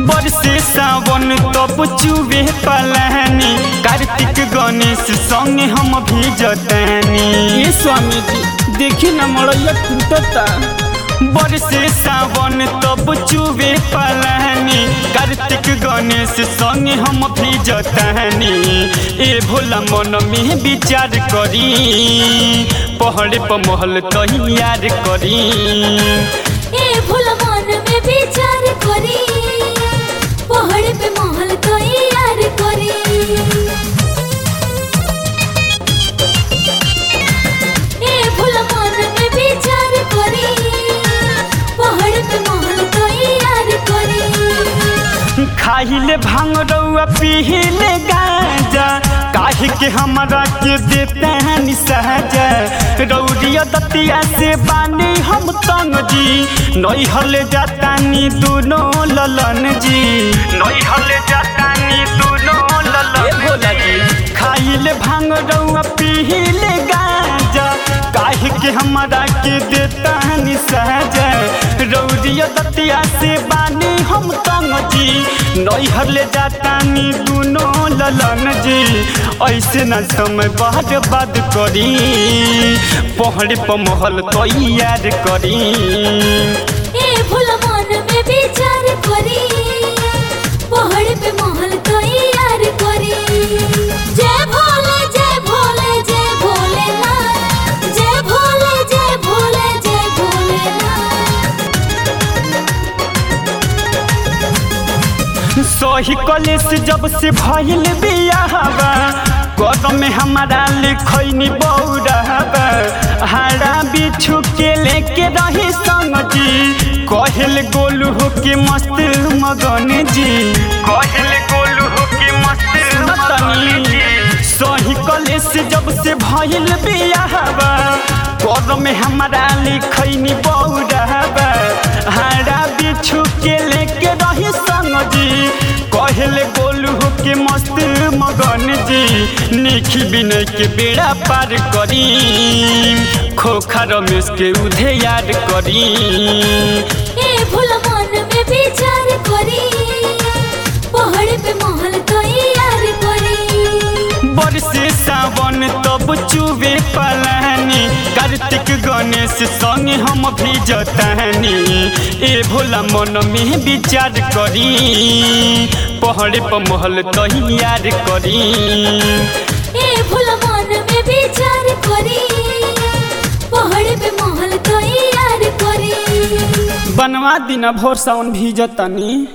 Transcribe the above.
बरसे सावन तब चुबे पलानी कार्तिक गणेश संगे हम भी जतानी ये स्वामी जी देखी न मड़ैया टूटता बरसे सावन तब चुबे पलानी कार्तिक गणेश संगे हम भी जतानी ए भोला मन में विचार करी पहाड़ पर महल तैयार करी ए भूल मन में विचार करी पहाड़ पे महल तैयार करी ए भूल मन में विचार करी पहाड़ पे महल तैयार करी खाहिले भांग रउआ पीहिले गांजा काहे के हमरा के देते हैं निसहजा रौरिया दतिया से बानी हम तंग जी नई हले जातानी दोनों ललन जी नई हले जातानी दोनों ललन भोला जी। खाइले भांग रउआ पीहिले गांजा काहे के हमरा के देता है निसहजा रौरिया दतिया से बानी हम तंग जी नैहर ले जातानी दुनो ललन जी ऐसे न समय बाद बाद करी पहड़ पर महल तैयार करी ए भूल मन में विचार करी पहाड़ पे महल तैयार करी जय भोले जय भोले जय भोलेनाथ जय भोले जय भोले जय भोलेनाथ सही कलेस जब से भइल बियाहबा कदम में हमारा लिखैनी बौरहबा हारा बिछु के लेके रही संग जी कहल गोलू हो के मस्त मगन जी कहल गोलू हो के मस्त मगन जी सही कलेस जब से भइल बियाहबा कदम में हमारा लिखैनी बौरहबा हारा बिछु के लेके रही संग जी कहले गोलू हो के मस्त मगन जी निखी बिनय के बेड़ा पार करी खोखा रमेश के उधे याद करी ए भूल मन में विचार करी पहाड़ पे महल तैयार करी बरसे सावन तब चुबे पलानी कार्तिक गणेश संगे हम भी जतानी ए भोला मन में विचार करी पहाड़ पर महल तैयार करी ए भूल मन में विचार करी पहाड़ पे महल तैयार करी बनवा दिना भोर सावन भी जतनी